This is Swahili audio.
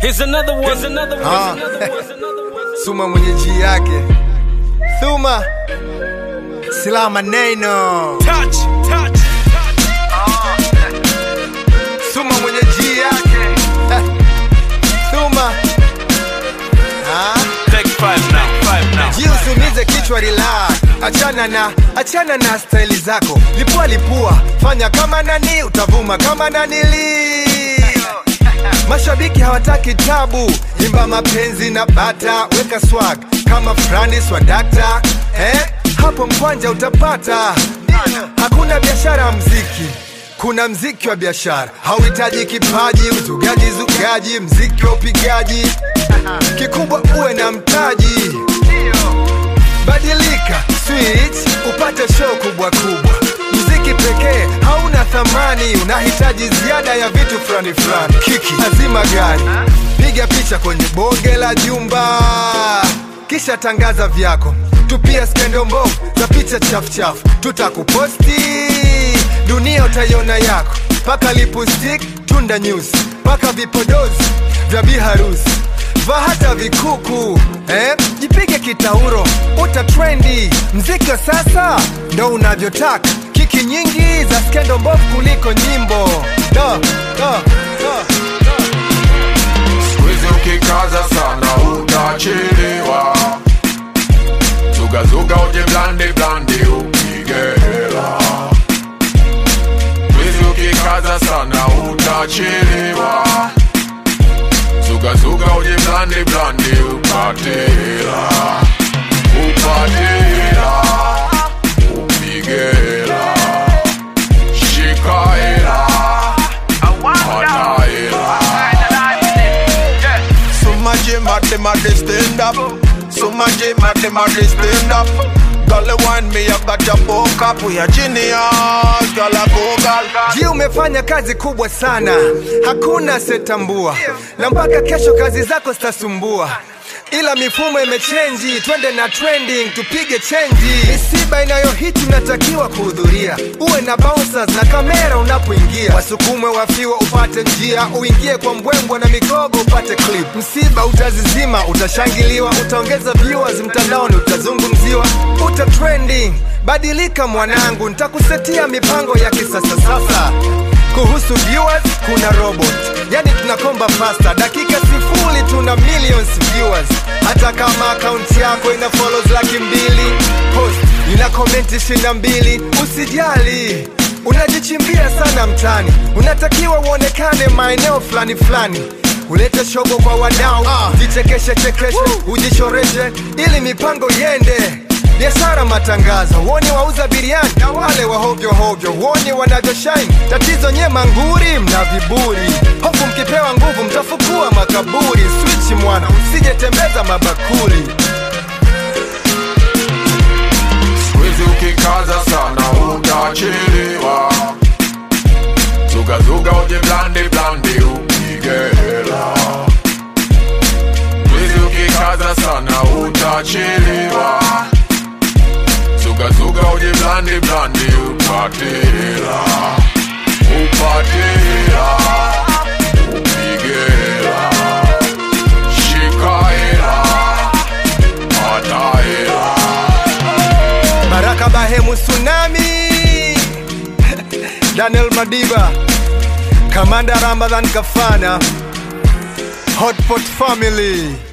Here's another one. Here's another one. Ah. Here's another one. Here's another one. Suma mwenye ji yake Thuma Silaha maneno Touch, touch, touch. Suma mwenye ji yake Thuma ah. Take five now. Five now. Ji usumize kichwa relax Achana na, achana na staili zako Lipua lipua, fanya kama nani Utavuma kama nanili Mashabiki hawataki tabu Imba mapenzi na bata Weka swag kama Franis wa dakta eh? Hapo mkwanja utapata Hakuna biashara ya mziki kuna mziki wa biashara hauhitaji kipaji uzugaji zugaji mziki wa upigaji kikubwa uwe na mtaji badilika switch upate show kubwa kubwa mziki pekee hauna thamani unahitaji ziada ya vitu fulani fulani kiki azima gari piga picha kwenye bonge la jumba kisha tangaza vyako tupia skendo mbovu za picha chafuchafu tutakuposti dunia utaiona yako paka lipstick tunda news paka vipodozi vya biharusi va hata vikuku eh? jipige kitauro uta trendi mziki wa sasa ndo unavyotaka kiki nyingi za skendo mbovu kuliko nyimbo do, do, do, do. Squeeze ukikaza sana utachelewa Zugazuga uje blande blande upige hela Squeeze ukikaza sana utachelewa Zugazuga uje blande blande upate hela Upate hela Upige hela Shika hela Pata hela So much him at them at they stand up. So much him at them at they stand up. Girl, you want me, I got your book up. We are genius, girl, I go, girl. ji umefanya kazi kubwa sana hakuna setambua na mpaka kesho kazi zako zitasumbua ila mifumo imechenji twende na trending tupige chenji misiba inayohiti unatakiwa kuhudhuria uwe na bouncers na kamera unapoingia wasukumwe wafiwa upate njia uingie kwa mbwembwa na migogo upate clip msiba utazizima utashangiliwa utaongeza viewers mtandaoni utazungumziwa uta trending badilika mwanangu ntakusetia mipango ya kisasa sasa kuhusu viewers kuna robot yani tunakomba fasta dakika sifuri tuna millions viewers hata kama akaunti yako ina follows laki mbili post ina komenti ishirini na mbili usijali unajichimbia sana mtani unatakiwa uonekane maeneo fulani fulani ulete shogo kwa wadau jichekeshe chekeshe ujichoreshe ili mipango iende biashara matangazo woni wauza biriani na wale wa hovyo hovyo woni wanavyoshine tatizo nye manguri mna viburi hofu mkipewa nguvu mtafukua makaburi swichi mwana usijetembeza mabakuli Squeeze ukikaza sana utachelewa Zugazuga uje blande blande upige hela Squeeze ukikaza sana utachelewa Zugazuga uje blande blande upate hela Upate hela Upige hela Shika hela Pata hela baraka bahemu tsunami daniel madiba kamanda ramadhan kafana hotpot family